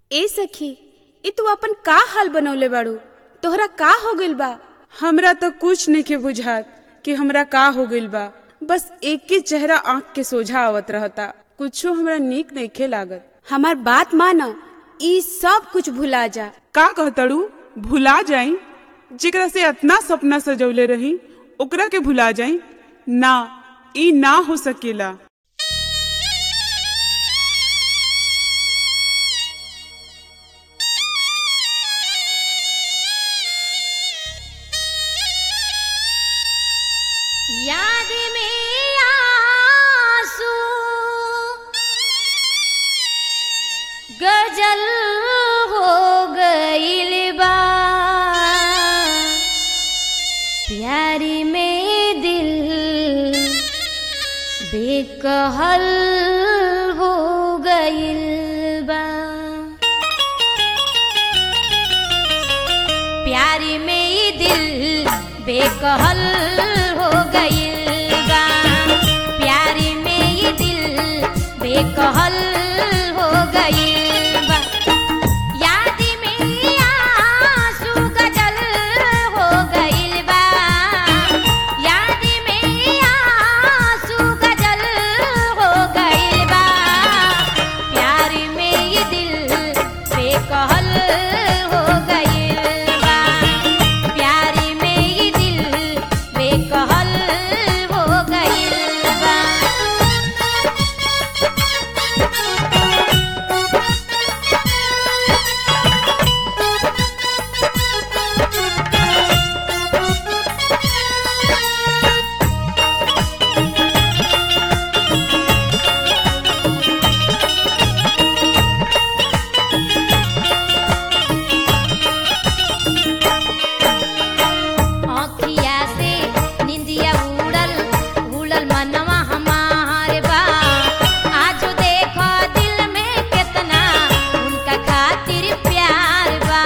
ए सखी ई तू अपन का हाल बनौले बाड़ू तोहरा का हो गइल बा हमरा तो कुछ नहीं बुझात कि हमरा का हो गइल बा बस एक के चेहरा आंख के सोझा आवत रहता कुछो हमरा नीक नइखे लागत हमार बात मान ई सब कुछ भुला जा का कहतड़ू भुला जाई जेकरा से इतना सपना सजौले रही ओकरा के भुला जाई ना ई ना हो सकेला याद में आंसू गजल हो गइल बा प्यारी में दिल बेकहल हो गइल बा प्यारी में ई दिल बेकहल हो गइल बा प्यारी में ई दिल बेकहल हो गइल बा याद में आंसू गजल हो गइल बा याद में आंसू गजल हो गइल बा प्यारी में ई दिल बेकहल हो गइल बा प्यारी में ई दिल बेकहल हो गइल बा आँखिया से निंदिया उड़ल उड़ल मनवा हमार बा आज देखो दिल में कितना उनका खातिर प्यार बा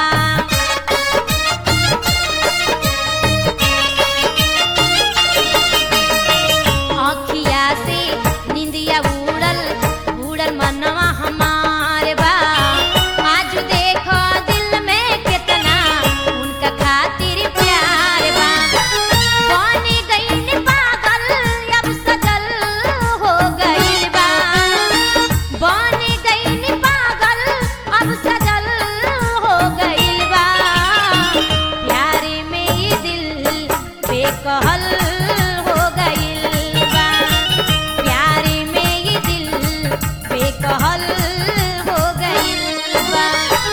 आँखिया से निंदिया उड़ल उड़ल मनवा हमार बा आज देखो दिल में कितना उनका खातिर प्यार बा बनी गईन पागल अब सजल हो गइल बा बनी गईन पागल अब सजल हो गइल बा प्यारे में ये दिल बेकहल हो गइल बा प्यारे में ये दिल बेकहल हो गइल बा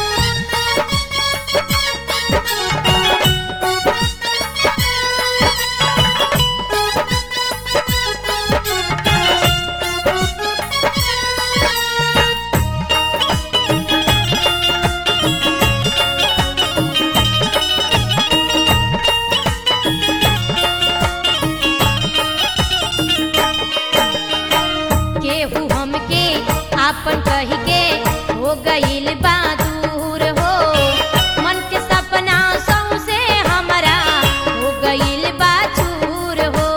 केहू हमके आपन कह के हो गइल बा दूर हो मन के सपना सौसे हमरा हो गइल बा चूर हो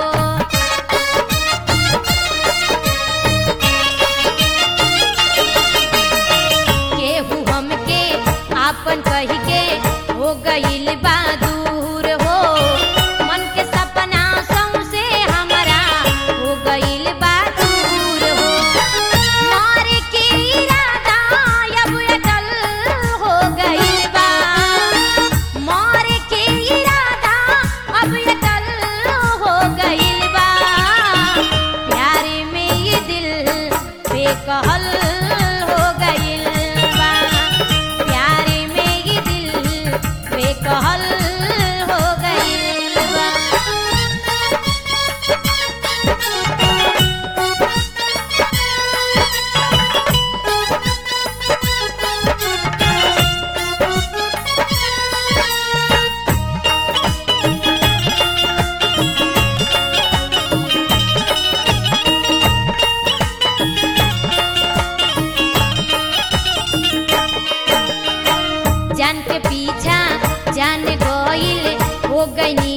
केहू हमके आपन कह के हो गइल बा दूर हो मन के सपना सौसे हमरा हो गइल बा दूर हो मारे के इरादा अब अटल हो गइल बा मारे के इरादा अब अटल हो गइल बा प्यारे में ये दिल बेकहल हो गइल बा प्यारे में ये दिल बेकहल हो गइल बा जान के पीछा जान गइल हो गई